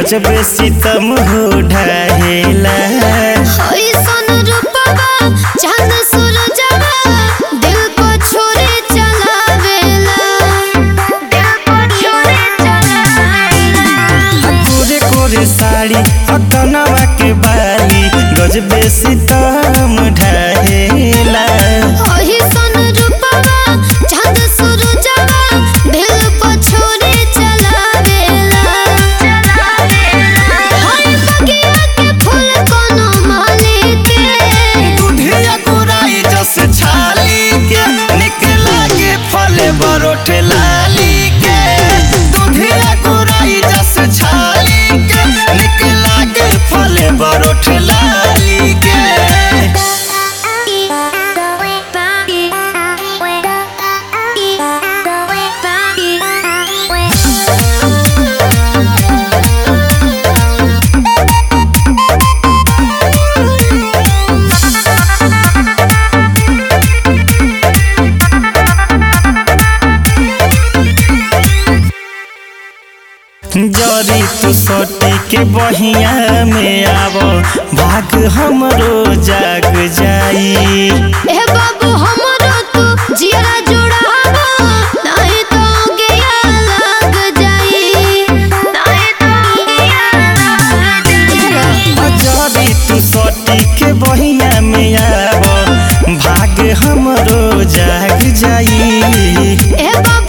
गजब सितम हो ढाहेला ऐसन रूपवा चांद सूरजवा दिल को छोड़े चलावेला दिल को छोड़े चलावेला कोरे कोरे साड़ी अकनवा के बाली गजब सितम ढाहेला ऐसन रूपवा चांद सूरजवा दिल को छोड़े चलावेला हाय बगिया के फूल कोनो माली के दुधिया गोराई जस छाली के निकला के फले बरोठ लाली के दुधिया गोराई जस छाली के निकला के फले बरोठ लाली के जरी तू सोटी के बहिया में आव भाग हमरो जाग जाई ए बाबू हमरो तू जियरा जुड़ावा नहीं तो गया लग जाई नहीं तो गया लग जाई जरी तू सोटी के बहिया में आव भाग हमरो जाग जाई ए बाबू